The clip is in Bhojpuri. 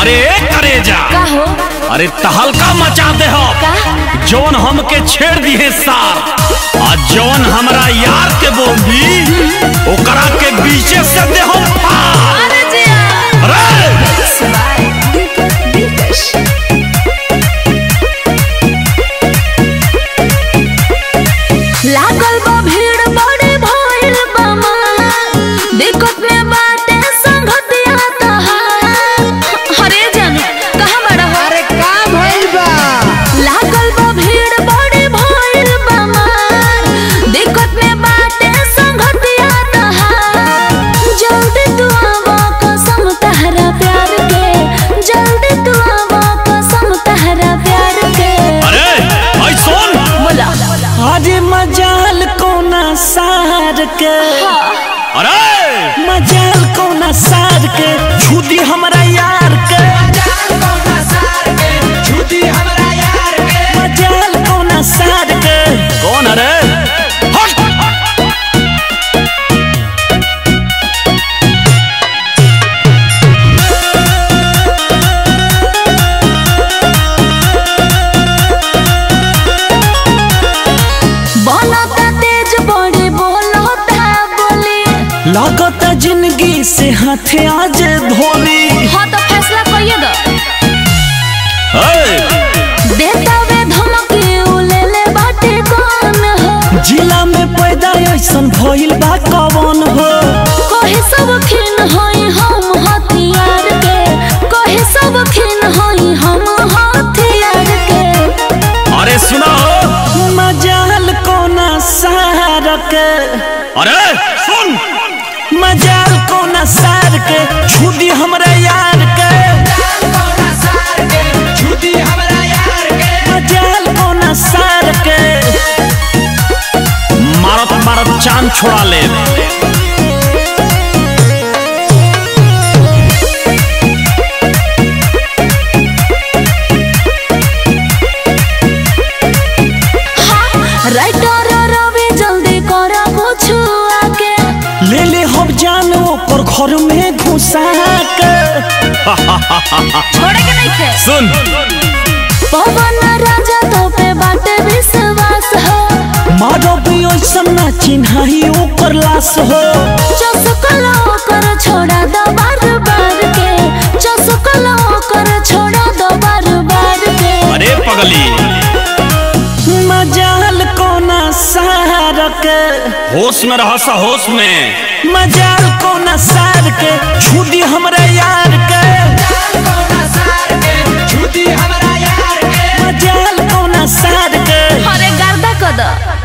अरे करे जा का हो अरे तहलका मचा दे हो का जौन हमके छेड़ दिए सार आ जौन हमरा यार के बोली ओकरा के बीचे से दे हम पार अरे जिया अरे लागल बा भीड़ बड़ी भइल बा मार दिक्कत में बाटे संगतिया तहार अरे जाने कहाँ बड़ा हो अरे का भइल बा लागल बा भीड़ बड़ी भइल बा मार दिक्कत में बाटे संगतिया तहार जल्दी तू आवा कसम तहरा प्यार के जल्दी तू आवा कसम तहरा प्यार के अरे भाई सुन बोला अरे मजाल कोना सार के अरे मजाल कोना सार के छुदी हमरा यार के मजाल कोना सार के कौन अरे हट बनता तेज बड़ी बोलता बोली लागत जिंदगी से हाथे आज धोली हाँ तो फैसला करिए दो ए, देता वे धमकी उ ले ले बाटे कौन हो जिला में पैदा ऐसन भइल बा कवन हो कहे सब खिन होई हम हथियार के कहे सब खिन होई हम हथियार के अरे सुना मजाल कोना सार के अरे सुन मजाल कोना सार के छुदी हमरा यार के मजाल कोना सार के मारत मारत चांद छोड़ा ले हाँ राइटर रवि जल्दी करा कुछ आके ले ले हम जान ओकर घर में घुसा के छोड़े के नहीं थे सुन पवन राजा तो पे बाटे विश्वास हो मारो भी ऐसन ना चिन्हाई ओकर लाश हो चसकला कर छोड़ा दो बार बार के चसकला कर छोड़ा दो बार बार के अरे पगली मजाल कोना सार के होश में रह सा होश में मजाल कोना सार के छुदी हमरा यार के मजाल कोना सार के अरे गर्दा कद